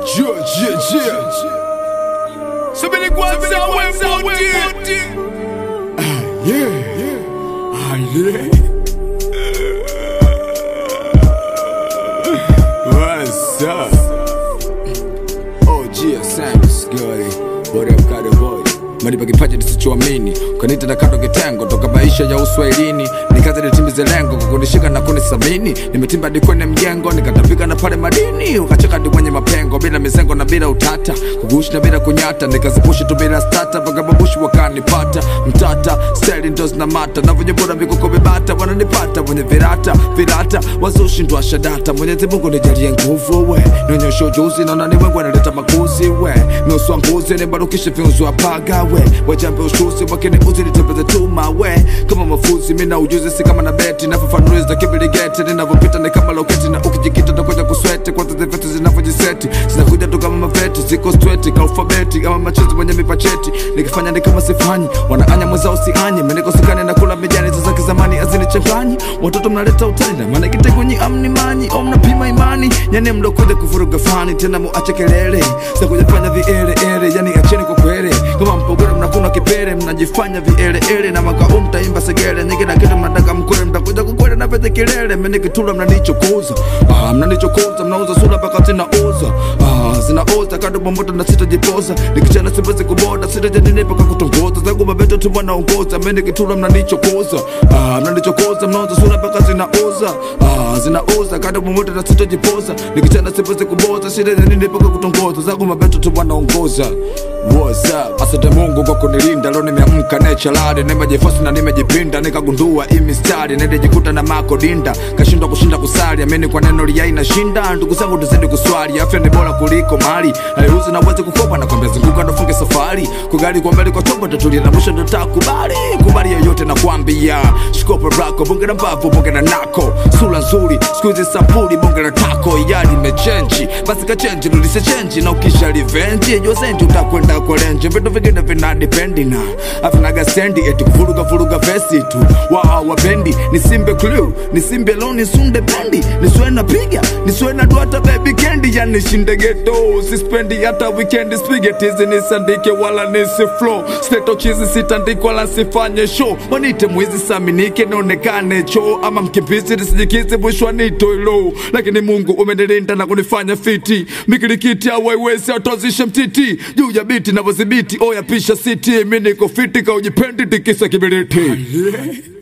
Yeah, yeah, yeah. Somebody go and say, "Well, good day." Ah, yeah. Ah, yeah. What's up? Oh, Gia Sands, Scotty. What up, Kada Boy? Maripa kipaji nisichoamini ukanita na kando kitengo toka maisha ya uswahilini nikaza nitimize lengo kwa kunishika na kunisamini nimetimba hadi kwenye mjengo nikatapika na pale madini ukacheka hadi kwenye mapengo bila mizengo na bila utata kugushi na bila kunyata nikazipushi tu bila stata mpaka babushi wakanipata mtata steli ndo zinamata na venye bora vikoko vibata wananipata wenye virata virata wazoshindwa shadata mwenyezi mungu nijalie nguvu we nionyeshe ujuzi naona ni wengu analeta makuzi we miuswa nguzi nibarukishe viunzwa paga we wajambe ushuzi wakini uzi nitembeze tuma we kama mafuzi mina ujuzi si kama na beti nafafanuliza kibiligeti ninavyopita ni kama loketi na ukijikita takuja kusweti kwanza zivetu zinavyojiseti zinakuja tu kama maveti ziko streti ka alfabeti kama machozi wenye mipacheti nikifanya ni kama sifanyi wanaanya mwezao sianye menikosekane na kula mijani za kizamani azinichanganyi watoto mnaleta utani na maana kitengonyi amni manyi au mnapima imani yani mlokuja kuvuruga fani tena muache kelele sakujafanya vielele yani acheni kwa kwele kama mpogole mnakuna kipele mnajifanya vielele na makao mtaimba segele nyingi na kitu mnataka mkwele mtakuja kukwele na pete kilele menikitula mnanichokoza ah, mnanichokoza mnauza sura mpaka zinauza ah, zinauza kado bomboto na sitajipoza nikichana siwezi kuboda sitajanini mpaka kutongoza zangu mabeto tu wanaongoza menikitula mnanichokoza ah, mnanichokoza mnauza sura mpaka zinauza ah, zinauza kado bomboto na sitajipoza nikichana siwezi kuboza sitajanini mpaka kutongoza zangu mabeto tu wanaongoza What's up? Asante Mungu kwa kunilinda, leo nimeamka nechalade, nimejifosi na nimejipinda, nikagundua hii mistari, nilijikuta na mako dinda, kashindwa kushinda kusali, amini kwa neno liyai na shinda, ndugu zangu tuzidi kuswali, afya ni bora kuliko mali, hairuhusu na uweze kukopa, nakwambia zunguka ndo funge safari, kugali kwa mbele kwa chombo tatulia na mwisho ndo takubali, kubali yoyote nakwambia, shikopo rako, bonge na mbavu, bonge na nako, sura nzuri, siku hizi sampuli, bonge na tako, iyali imechenji, basi kachenji, rudishe chenji, na ukisha revenge, jua zenji utakwenda kwa lenje, vitu vingine vina dipendi na avinaga sendi, eti kuvuruga vuruga vesi tu, wao wapendi, nisimbe clue, nisimbe lo, nisunde bendi, niswe na piga, niswe na duata baby candy, yani shinde ghetto, sispendi hata weekend, spaghetti nisandike wala nisi flow, steto chizi sitandike wala sifanye show, wanite mwizi saminike, nionekane cho, ama mkimbizi nisijikizi, mwisho nito ilo, lakini Mungu umenilinda na kunifanya fiti, mikirikiti awaiwezi atozishe mtiti, juu ya biti navyodhibiti, oya pisha siti, mi niko fiti, kaujipendi tikisa kibiriti.